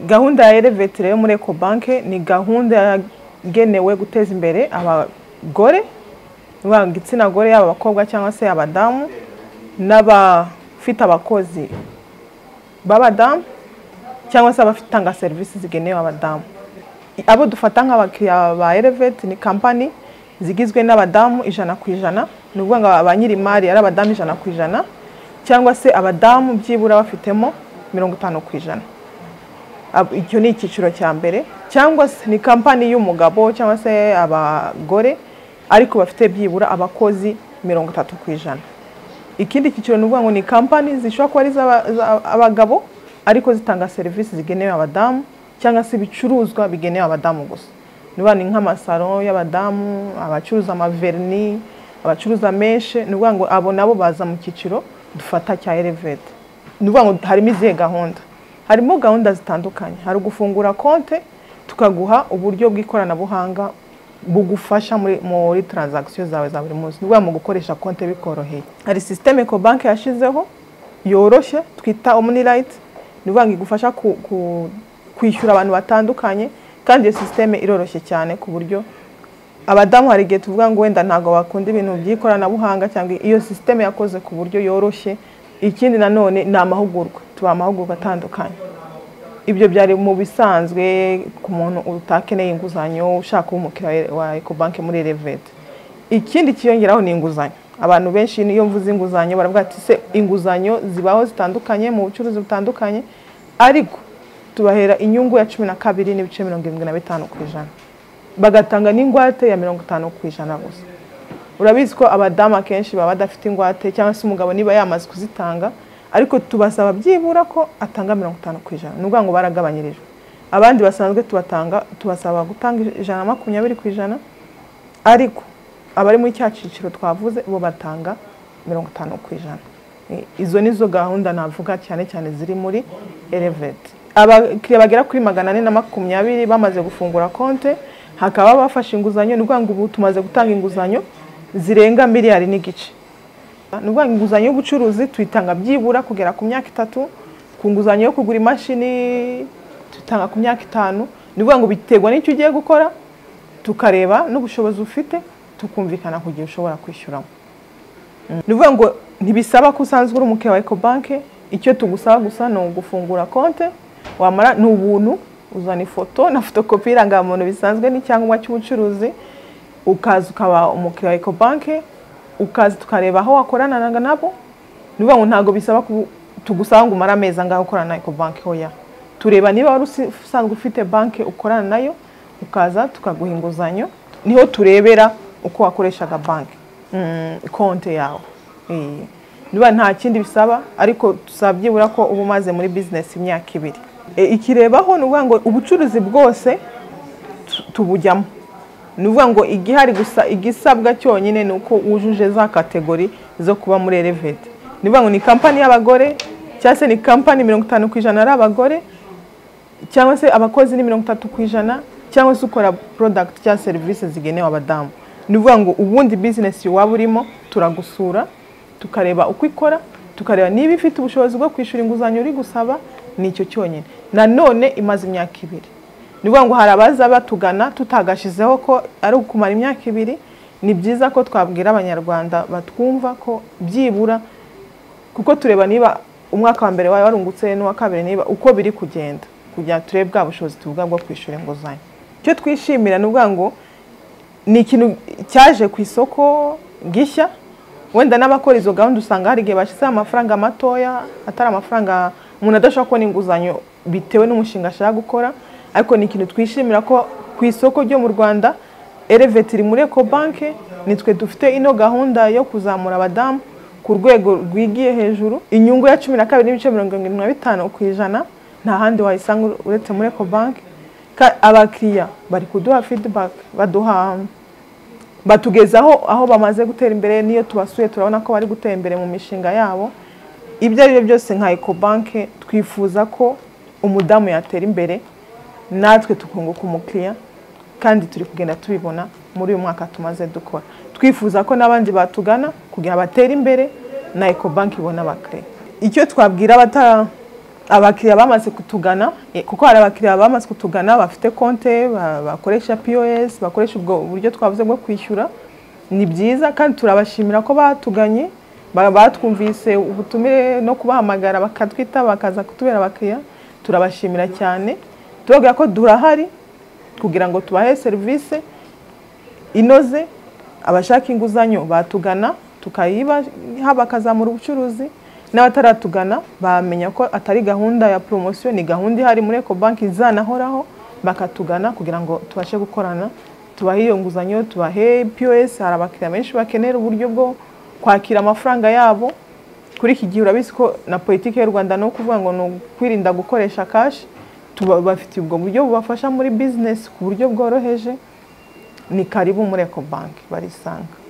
gahunda ya elevetire yo muri ekobanke ni gahunda yagenewe guteza imbere abagore yaba igitsina gore yaba abakobwa cyangwa se abadamu n'abafite abakozi b'abadamu cyangwa se abatanga serivisi zigenewe abadamu abo dufata nk'abakiriya ba eleveti ni kampani zigizwe n'abadamu ijana ku ijana ni ukuvuga ngo ba nyir'imari ari abadamu ijana ku ijana cyangwa se abadamu byibura bafitemo mirongo itanu ku ijana icyo ni icyiciro cya mbere cyangwa se ni kampani y'umugabo cyangwa se abagore ariko bafite byibura abakozi mirongo itatu ku ijana ikindi cyiciro ni ukuvuga ngo ni kampani zishobora kuba ari iz'abagabo ariko zitanga serivisi zigenewe abadamu cyangwa se ibicuruzwa bigenewe abadamu gusa niba ni nk'amasaro y'abadamu abacuruza amaverni abacuruza meshe ni ukuvuga ngo abo nabo baza mu cyiciro dufata cya elevete ni ukuvuga ngo harimo izihe gahunda harimo gahunda zitandukanye hari ugufungura konte tukaguha uburyo bw'ikoranabuhanga bugufasha muri taranzagisiyo zawe za buri munsi ni mu gukoresha konti bikoroheye hari sisiteme ekobanke yashyizeho yoroshye twita omunirayiti ni ukuvuga ngo igufasha kwishyura abantu batandukanye kandi iyo sisiteme iroroshye cyane ku buryo abadamu hari igihe tuvuga ngo wenda ntabwo bakunda ibintu by'ikoranabuhanga cyangwa iyo sisiteme yakoze ku buryo yoroshye ikindi nanone ni amahugurwa tubaha amahugurwa atandukanye ibyo byari mu bisanzwe ku muntu utakeneye inguzanyo ushaka kuba umukiriya wa ekobanke muri elevete ikindi kiyongeraho ni inguzanyo abantu benshi niyo mvuze inguzanyo baravuga ati se inguzanyo zibaho zitandukanye mu bucuruzi butandukanye ariko tubahera inyungu ya cumi na kabiri n'ibice mirongo irindwi na bitanu ku ijana bagatanga n'ingwate ya mirongo itanu ku ijana gusa urabizi ko abadamu akenshi baba badafite ingwate cyangwa se umugabo niba yamaze kuzitanga ariko tubasaba byibura ko atanga mirongo itanu ku ijana ni ukuvuga ngo baragabanyirijwe abandi basanzwe tubatanga tubasaba gutanga ijana na makumyabiri ku ijana ariko abari muri cya cyiciro twavuze bo batanga mirongo itanu ku ijana izo ni zo gahunda navuga cyane cyane ziri muri eleveti abakiriya bagera kuri magana ane na makumyabiri bamaze gufungura konte hakaba bafashe inguzanyo ni ukuvuga ngo ubu tumaze gutanga inguzanyo zirenga miliyari n'igice ni ukuvuga inguzanyo y'ubucuruzi tuyitanga byibura kugera ku myaka itatu ku nguzanyo yo kugura imashini tuyitanga ku myaka itanu ni ukuvuga ngo biterwa n'icyo ugiye gukora tukareba n'ubushobozi ufite tukumvikana ku gihe ushobora kwishyuramo ni ukuvuga ngo ntibisaba ko usanzwe uri umukiriya wa ekobanke icyo tugusaba gusa ni ugufungura konte wamara ni ubuntu uzana ifoto na fotokopi y'irangamuntu bisanzwe n'icyangombwa cy'ubucuruzi ukaza ukaba umukiriya wa ekobanke ukaza tukareba aho wakoranaga nabo ni ukuvuga ngo ntabwo bisaba tugusanga umara amezi angahe ukorana na ekobanke hoya tureba niba wari usanzwe ufite banke ukorana nayo ukaza tukaguha inguzanyo niho turebera uko wakoreshaga banke konte yawe niba nta kindi bisaba ariko tusaba byibura ko uba umaze muri bizinesi imyaka ibiri ikirebaho ni ukuvuga ngo ubucuruzi bwose tubujyamo ni ukuvuga ngo igihari gusa igisabwa cyonyine ni uko wujuje za kategori zo kuba muri eleveti ni ukuvuga ngo ni kampani y'abagore cyangwa se ni kampani mirongo itanu ku ijana ari abagore cyangwa se abakozi ni mirongo itatu ku ijana cyangwa se ukora porodagiti cyangwa serivisi zigenewe abadamu ni ukuvuga ngo ubundi bizinesi waba urimo turagusura tukareba uko ikora tukareba niba ifite ubushobozi bwo kwishyura inguzanyo uri gusaba ni icyo cyonyine nanone imaze imyaka ibiri ni ukuvuga ngo hari abaza batugana tutagashyizeho ko ari ukumara imyaka ibiri ni byiza ko twabwira abanyarwanda batwumva ko byibura kuko tureba niba umwaka wa mbere wawe warungutse n'uwa kabiri niba uko biri kugenda kugira ngo turebe bwa bushobozi tuvuga bwo kwishyura inguzanyo icyo twishimira ni ukuvuga ngo ni ikintu cyaje ku isoko gishya wenda n'abakora izo gahunda usanga hari igihe bashyizeho amafaranga matoya atari amafaranga umuntu adashobora kubona inguzanyo bitewe n'umushinga ashaka gukora ariko ni ikintu twishimira ko ku isoko ryo mu rwanda eleveti iri muri ekobanke nitwe dufite ino gahunda yo kuzamura abadamu ku rwego rwigiye hejuru inyungu ya cumi na kabiri n'ibice mirongo irindwi na bitanu ku ijana nta handi wayisanga uretse muri ekobanke abakiriya bari kuduha fidibake baduha batugezaho aho bamaze gutera imbere n'iyo tubasuye turabona ko bari gutera imbere mu mishinga yabo ibyo ari byo byose nka ekobanke twifuza ko umudamu yatera imbere natwe tukunguka umukiriya kandi turi kugenda tubibona muri uyu mwaka tumaze dukora twifuza ko n'abandi batugana kugira batera imbere na ekobanke ibona abakiriya icyo twabwira abakiriya bamaze kutugana eh, kuko hari abakiriya bamaze kutugana bafite konte ba- bakoresha pos bakoresha ubwo buryo twavuze bwo kwishyura ni byiza kandi turabashimira ko batuganye ba- batwumvise ubutumire no kubahamagara bakatwita bakaza kutubera abakiriya turabashimira cyane tubabwira ko durahari kugira ngo tubahe serivisi inoze abashaka inguzanyo batugana tukayibaha bakazamura ubucuruzi n'abataratugana bamenya ko atari gahunda ya poromosiyo ni gahunda ihari muri Eco banki izanahoraho bakatugana kugira ngo tubashe gukorana tubahe iyo nguzanyo tubahe pos hari abakiriya benshi bakenera uburyo bwo kwakira amafaranga yabo kuri iki gihe urabizi ko na politiki y'u rwanda ni ukuvuga ngo ni ukwirinda gukoresha kashi bafite ubwo buryo bubafasha muri bizinesi ku buryo bworoheje ni karibu muri Ecobank barisanga